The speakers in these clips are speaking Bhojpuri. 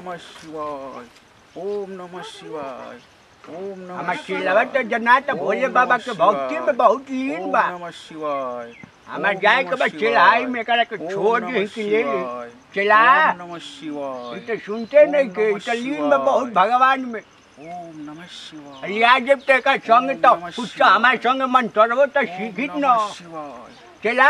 नमः शिवाय ओम नमः शिवाय ओम नमः हमार शिवाय। चिल्लावा तो जना तो ओम भोले नमः बाबा के भक्ति शिवाय। में बहुत लीन ओम बा नमः शिवाय हमार ओम जाए नमः के बाद शिवाय। चिल्लाई में करा के ओम छोड़ नमः दी कि ले ली शिवाय। चिल्ला ओम नमः शिवाय ई तो सुनते ओम नहीं के ई नमः तो लीन शिवाय। में बहुत भगवान में ओम नमः शिवाय लिया जब ते का संग ओम तो नमः कुछ शिवाय। हमारे संग मन तोड़बो तो ओम सीखित न नमः शिवाय चला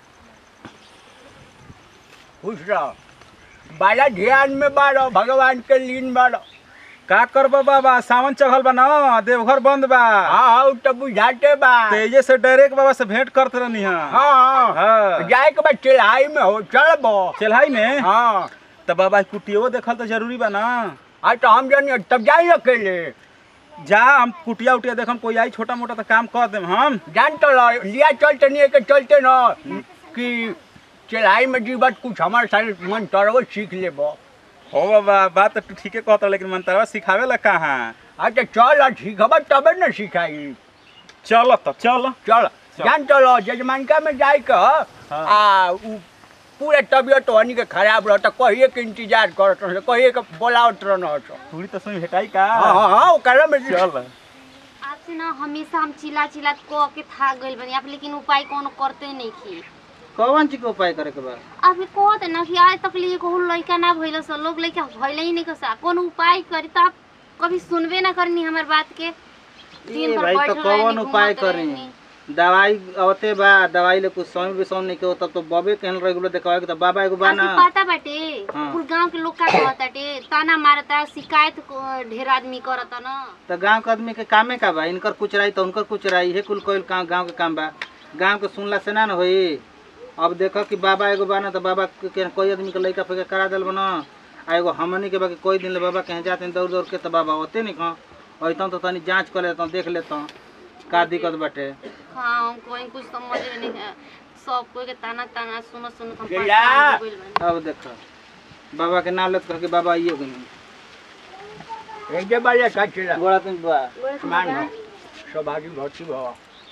खुश रहो बड़ा ध्यान में बाड़ो भगवान के लीन बाड़ो का करबो बाबा सावन चढ़ल बा ना देवघर बंद बा हाँ हाँ उ तो बुझाते बा तेजे से डायरेक्ट बाबा से भेंट करते रहनी है हाँ हाँ। जाए के बाद चिल्लाई में हो चलबो चलहाई में हाँ तो बाबा कुटियो देखल तो जरूरी बा ना आज तो हम जानिए तब जाइए अकेले जा हम कुटिया उटिया देखम कोई आई छोटा मोटा तो काम कर देम हम जान तो लो लिया चलते नहीं है कि चलते न कि चिल्लाई में जीवत कुछ हमारे साथ मन तरव सीख लेबो हो बाबा बात तो तू ठीके कहता लेकिन मंतरवा सिखावे ला कहाँ अच्छा चल आ सीखब तबे न सिखाई चल तो चल चल चल। जान तो लो जजमानका में जाए के आ उ पूरे तबियत हनी के खराब रह तो कहिए के इंतजार करत रह कहिए के बोलावत रह पूरी तो सुन भेटाई का हाँ हाँ हाँ ओकरा में चल आपसे ना हमेशा हम चिल्ला चिल्ला कह के थाक गइल बनी आप लेकिन उपाय कोनो करते नहीं की कौन चीज के उपाय करे के बा अभी कहत ना कि आज तक लिए कहूँ लड़का ना भइल स लोग लड़का भइल ही नहीं कसा कौन उपाय करी तो आप कभी सुनबे ना करनी हमार बात के ये भाई तो कौन उपाय करी दवाई आवते बा दवाई ले कुछ समय भी नहीं के तब तो बबे कहल रेगुलर देखावे के तो बाबा एगो बा ना आपको पता बाटे हाँ। कुल गांव के लोग का कहताटे ताना मारता शिकायत को ढेर आदमी करता ना तो गांव के आदमी के कामे का बा इनकर कुछ रही तो उनकर कुछ रही हे कुल कोई गांव गांव के काम बा गांव के सुनला से ना न होई अब देखो कि बाबा एगो बा ना तो बाबा के के कोई आदमी के लइका फेंका करा देल बना आ एगो हमनी के बा कि कोई दिन ले बाबा कहीं जाते दौड़ दौड़ के तो बाबा होते नहीं कहाँ अइतन तो तनी जांच कर लेता देख लेता का दिक्कत बाटे हाँ हम कोई कुछ समझ में नहीं है सब कोई के ताना ताना सुनो सुनो हम चिल्ला। परेशान हो गइल बानी। अब देखो बाबा के नाम लेत कह के बाबा आइयो गनी एक जे बारे का चिल्ला गोड़ा तुम बा बोले तो मान बाबा, सौभाग्य भक्ति भव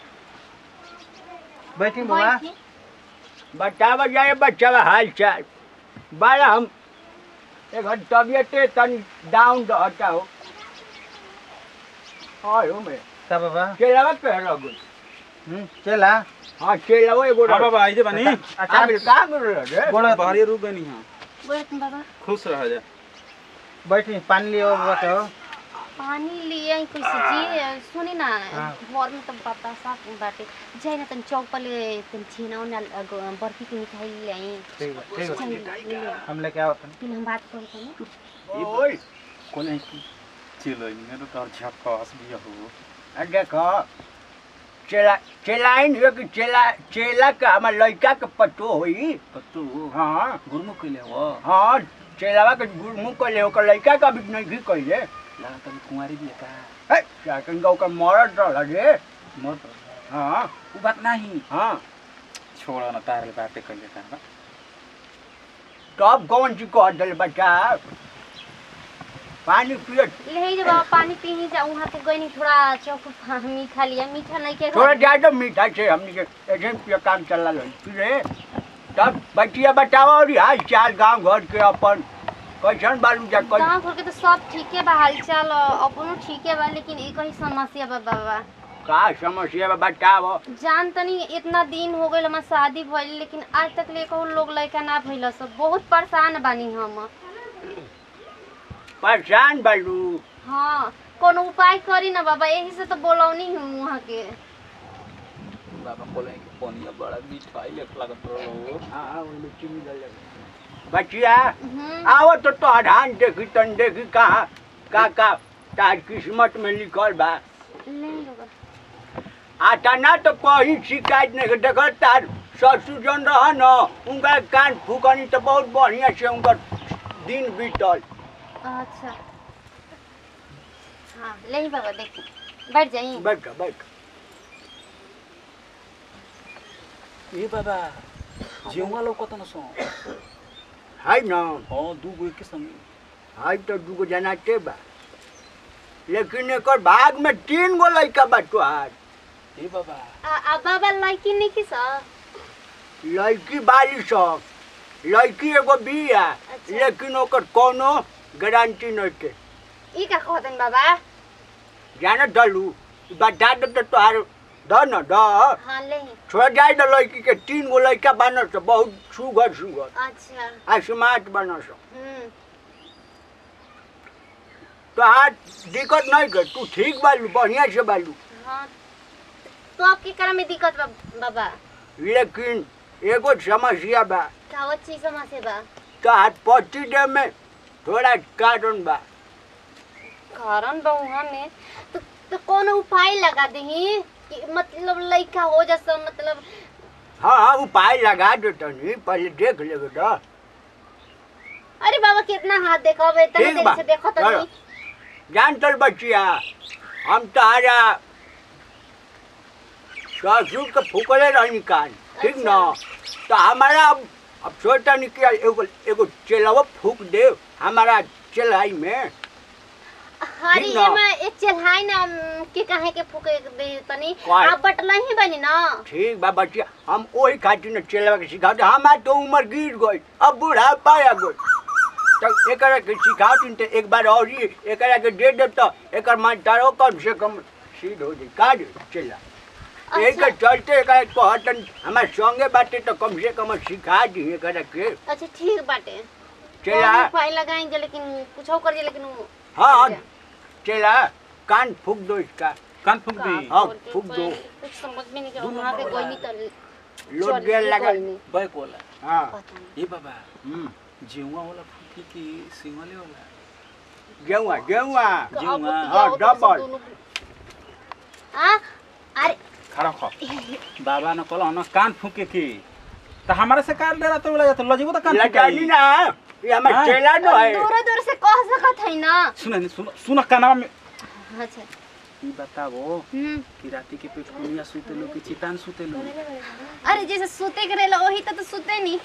बैठी बाबा बैठी। बतावा जाए बच्चा का हाल चाल बारा हम एक हद तबियत तन डाउन रहता हो हाँ हो मैं का बाबा चेलावा पे रह गई हम्म चला हाँ चेलावा एगो हाँ बाबा आई जे बनी अच्छा आमिर का कर रहे रे गोड़ा बाहरी रुक गनी हां बोले तुम बाबा खुश रह जा बैठी पानी लियो बाबा के हो पानी लिए आई कैसे जी सुनी ना हाँ। घर में तो बाता साफ बाटे जाए ना तन चौक पर ले तन छीना उना बर्फी की मिठाई ले आई ठीक बा ठीक बा चाहिए ले ले हम लेके आवत हन फिर हम बात करते हैं ओए कोने चलो मेरो तो झक्कास भी हो आ देखो चेला चेलाइन हो कि चेला चेला का हमार लड़का के पतो होई पत्तू हाँ गुरमुख कइले हो हाँ चेलावा के मुँह कले ओकर लड़का का भी नहीं कइले लगा तनी कुंवारी भी का है चाकन का ओकर मरद रहल रे मत हाँ उ बात नहीं हाँ छोड़ा ना तारे बातें कइले का तब कौन सी कह दिल बच्चा पानी पिए ले जा बाबा पानी पी ही जा वहाँ पे गई नहीं थोड़ा चौक मीठा लिया मीठा नहीं के थोड़ा ज्यादा मीठा से हमने के ऐसे पिए काम चला लो फिर तब बच्चिया बतावा और हाल चाल गांव घर के अपन कैसन बालू जा कैसन गाँव घर के तो सब ठीके बा हाल चाल अपनो ठीके बा लेकिन एक ही समस्या बा बाबा का समस्या बा बताओ जान तनी इतना दिन हो गइल हमार शादी भइल लेकिन आज तक ले कहूँ लोग लड़का ना भइल सब बहुत परेशान बानी हम परेशान बालू हाँ कोनो उपाय करी ना बाबा यही से तो बोलौनी हूँ वहाँ के बाबा बोले कि पनिया बड़ा मिठाई लेख लागत रहो हाँ ओइमे चीनी डाल दे। बच्चिया हम्म, आओ तो तो धान देखी तन देखी कहाँ का का तार किस्मत में लिखल बा ले लो बा। आता ना तो कहीं शिकायत नहीं देख तार ससुर जन रह न उनका कान फूकनी तो बहुत बढ़िया से उनकर दिन बीतल अच्छा हाँ ले ही बाबा देखो बैठ जाइए बैठ बैठ ए बाबा जेवा लोकत न सो है न हां दू गो के संग है तो दूगो जना के बा लेकिन एकर भाग में तीन गो लड़का बा तोहार ए बाबा आ, आ बाबा लड़की नहीं की सर लड़की बाली सब लड़की एगो बिया अच्छा। लेकिन ओकर कोनो गारंटी नहीं के ई का कहतन बाबा जाना डलू बता दे तो तोहार द न द हाँ ले छोड़ जाए न लड़की के तीन गो लड़का बन से बहुत सुगर सुगर अच्छा आ स्मार्ट बन से हम्म तो हाँ दिक्कत नहीं कर तू ठीक बालू बढ़िया से बालू हाँ तो आपके करा में दिक्कत बा बाबा लेकिन एगो समस्या बा का चीज समस्या बा तो हाथ पट्टी दे में थोड़ा कारण बा कारण बहुआ में तो तो कौन उपाय लगा दही कि मतलब लइका हो जैसा मतलब हाँ हाँ उपाय लगा दे तनी पहले देख लेगे तो अरे बाबा कितना हाथ देखो बे तने ठीक देर बा से देखो तो चलो। जान चल बचिया हम तारा ससुर के फूकले रही कान ठीक न तो हमारा अब अब सोचा नहीं कि एगो एगो चेलावा फूक दे हमारा चेलाई में हरी ठीक ना? एमा एक चढ़ाई ना अम, के काहे के फूके दे तनी काय? आप बटला ही बनी ना ठीक बा बचिया हम वही खातिर न चेलावा के सिखाते हमार तो उम्र गिर गई अब बूढ़ा पाया गई तो एकरा के सिखाती तो एक बार और ही एकरा के दे दे तो एकर मान तारो कम से कम सीध हो जाए का रे चेला यही के चलते एकरा कहतन हमार संगे बाटे तो कम से कम सिखा दी एकरा के अच्छा ठीक बाटे चेला कौन उपाय लगाएंगे लेकिन कुछ और करिए लेकिन वो- हाँ हाँ चेला कान फूक दो इसका कान फूक का दी हाँ, करके फूक कोई- दो। कुछ समझ में नहीं कर वहाँ के कोई नहीं तर लोट गेल लगा बैक वाला हाँ पता नहीं ए बाबा हम्म जीवा वाला फूकी की सिंगले वाला गेहुआ गेहुआ जी, अब हाँ। क्या होता है हाँ, डबल। दोनों- हाँ अरे खड़ा खा बाबा ने कहला ना कान फूके की तो हमारे से कान ले रहा तो बोला जाता लजीबो तो कान लगानी फूकाई ना ये हमार हाँ। चेला न है दूर दूर से कह सकत है ना सुन नहीं सुन सुन कानवा में अच्छा ई बताबो हम्म कि राती के पेट कुनिया सुते लो कि चितान सुते लो अरे जैसे सूते के रहेला वही तो, तो सूते नहीं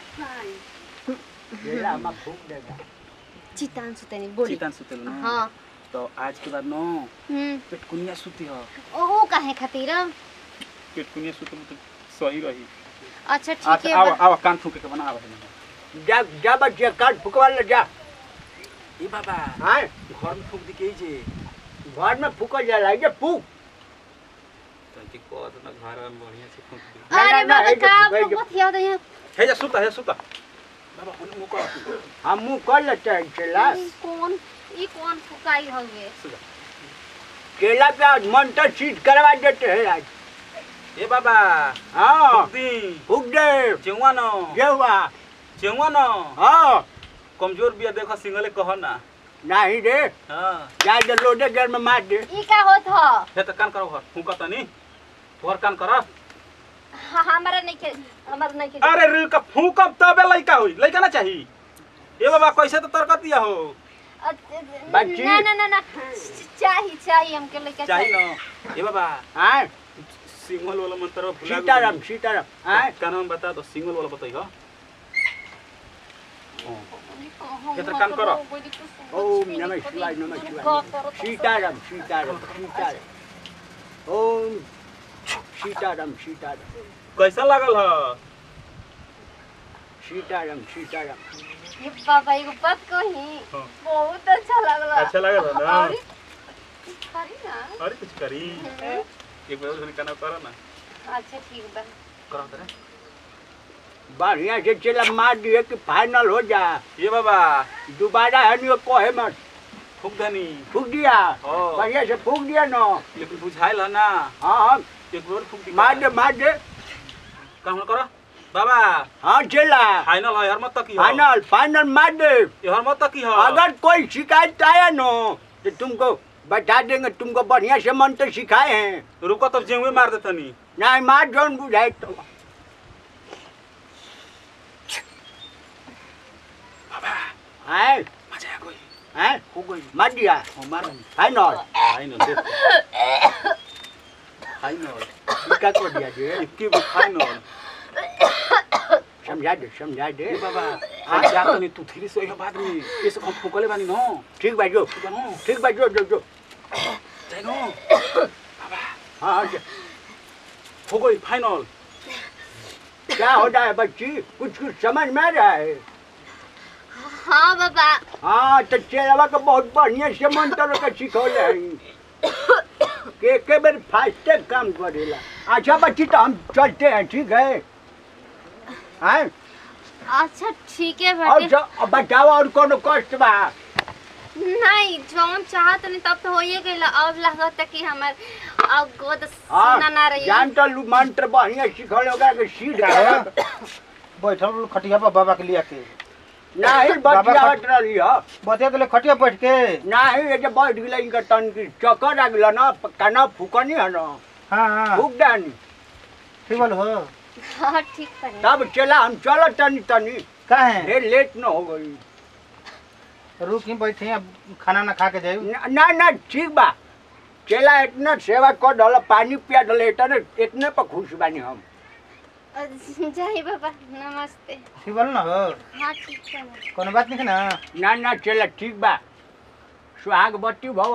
चेला हमार फूक देगा चितान सूते नहीं बोली चितान सुते लो ना हाँ तो आज के बाद नो हम्म पेट कुनिया सुती हो ओहो काहे खातिर पेट कुनिया सुते तो सही रही अच्छा ठीक अच्छा है आवा बा- आवा कान फूके के बना आवा जा जा बच्चे कान फुकवा ले जा ए बाबा हाँ घर में फूक दी के जे घर में फुकल जाला ये फूक तो जी को ना घर में बढ़िया से फूक दी ना, अरे ना, ना, बाबा है जो- का है जो- बहुत याद है हे जा सुता हे सुता बाबा उन मुंह को हम मुँह कर लेते हैं चेला ई कौन ई कौन फुकाई होगे केला पे आज मंत्र सीट करवा देते हैं आज ए बाबा हाँ फूक दी फूक दे जेवा न गेहुआ जेवा न हाँ कमजोर बिया देखो सिंगले कह ना नहीं रे हां जा दे लोडे घर में मार दे ई का होत ह हे त कान करो घर फूका तनी तोहर कान कर हाँ हमारा नहीं के हमारा नहीं के अरे रे का फूकब तबे लइका होई लइका ना चाही ए बाबा कैसे तो तरकतिया हो बच्ची। ना ना ना ना चाहिए चाहिए हमके लेके चाही न ए बाबा हाँ सिंगल वाला मंत्र भुला गेल। सीताराम सीताराम हाँ का नाम बता दो सिंगल वाला बताई हो कितना काम करो। ओम नमः शिवाय नमः शिवाय सीताराम सीताराम सीताराम ओम सीताराम सीताराम कैसा लागल ह सीताराम सीताराम ये बाबा एगो बात कही हाँ। बहुत अच्छा लगला अच्छा लागल ह ना अरे करी ना अरे कुछ करी हम्म, एक बार उसने काना करो ना अच्छा ठीक बा करो तरे बढ़िया से चला मार दिए कि फाइनल हो जा ये बाबा दोबारा है नहीं कहे मत फूक धनी फूक दिया हाँ। बढ़िया से फूक दिया ना लेकिन बुझाइल ह ना हाँ हाँ एक बार फूक दी मार दे मार दे काम करो बाबा हाँ चला फाइनल है हर मत तक ही हो फाइनल फाइनल मार दे ये हर मत तक ही हो अगर कोई शिकायत आया ना तो तुमको बता देंगे तुमको बढ़िया से मंत्र सिखाए हैं रुको तब जेवे मार देतनी नहीं मार जोन बुझाए तो है मजा आ गई है हो गई मार दिया हो मार फाइनल फाइनल दे फाइनल टीका को दिया जे इक्की गो फाइनल समझा दे समझा दे ए बाबा आज जा तनी तू थ्री सो बाद में ये सब हम फुकले बानी न ठीक बा जो ठीक बा न ठीक बा जो जो जो जाई न हाँ हाँ, जो। हो गई फाइनल क्या हो रहा है बच्ची कुछ कुछ समझ में आ रहा है हाँ बाबा हाँ तो चेलवा के बहुत बढ़िया से मंत्र के सिखौले हई के के बेर फास्टे काम करेला अच्छा बच्ची तो हम चलते हैं ठीक है हैं अच्छा ठीक है अब बाटे जो अब बताओ और कोनो कष्ट बा नहीं जौन चाहत नहीं तब तो होइए गइल अब लागत कि हमर अब गोद हाँ सुना ना रही जान तो लू- मंत्र बढ़िया सिखौले होगा के सीध का? के बैठल रहलू खटिया पर बाबा के लिया के नहीं बाबा बतियावत रही हो बतिया दिले खटिया बैठ के नहीं ये जो बैठ गेला इनका तन की चक्कर आ गेला ना काना फूकनी है ना हाँ हाँ फूक दानी ठीक बोल हो हाँ ठीक है तब चला हम चलो तनी तनी का है ढेर लेट न हो गई रुक ही बैठे अब खाना ना खा के जाई न- ना ना ठीक बा चला इतना सेवा कर दल पानी पिया दल इतने इतने पर खुश बानी हम जय बाबा नमस्ते ठीक बोल ना हो हाँ ठीक है कोनो बात नहीं है ना ना ना चला ठीक बा सुहाग बत्ती भव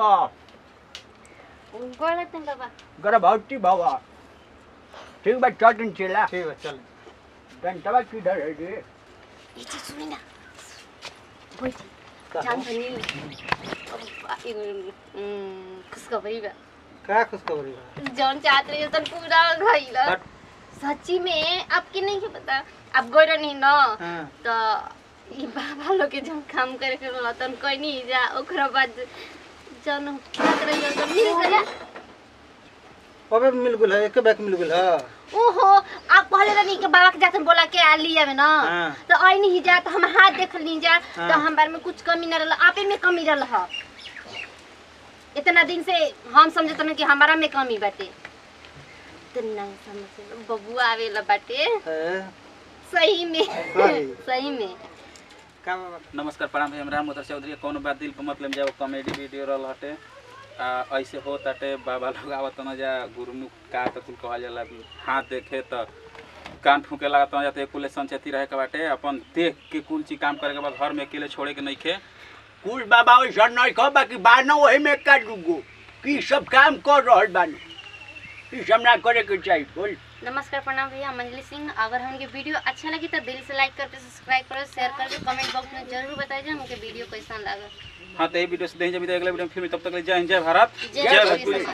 गोलत नहीं बाबा गर्भवती भव ठीक बा चटन चला ठीक है चल घंटवा किधर है रे ये चीज सुनी ना बैठी जान बनी अब एगो उम, खुशखबरी बा का खुशखबरी बा जौन चाहत रही तन पूरा गइल हट। सच्ची में आपके नहीं के पता आप गइल नहीं न हाँ तो ई बाबा लोग के जौन काम करे के रहल तन कोई नहीं जा ओकरा बाद जौन बात रही तो मिल गया अबे मिल गुल है एक बैग मिल गुल है ओहो आप पहले रही के बाबा के जातन बोला के आ लिया में ना हाँ। तो आई नहीं जा तो हम हाथ देख ली जा हाँ। तो हमारे में कुछ कमी न रहल आपे में कमी रहल ह इतना दिन से हम समझत हन कि हमारा में कमी बाटे तो नहीं समझ बबुआ आवेला बाटे हैं? सही में हाय। सही में का बाबा नमस्कार प्रणाम भाई हम राम मोतर चौधरी कौनो बात दिल पर मतलब जाओ कॉमेडी वीडियो रहल हटे आ ऐसे हो ताटे बाबा लोग आवत न जा गुरुमुख का तो कुल कहल जाला हाथ देखे तो कान फूके लागत न जाते कुल संचेती रहे के बाटे अपन देख के कुल चीज काम करे के बाद घर में अकेले छोड़े के नहीं खे कुल बाबा वैसा नहीं कह बाकी बानो वही में का दूगो की सब काम कर रहल बानी ई सब ना करे के चाहिए बोल नमस्कार प्रणाम भैया हम अंजलि सिंह अगर हमके वीडियो अच्छा लगी तो दिल से लाइक करके सब्सक्राइब करो शेयर करके कमेंट बॉक्स में जरूर बताइए हमके वीडियो कैसा लगा हाँ तो ये वीडियो से देखें जब अगले वीडियो में फिर तब तक के लिए जय हिंद जय भारत जय जय भोजपुरी भोजपुरी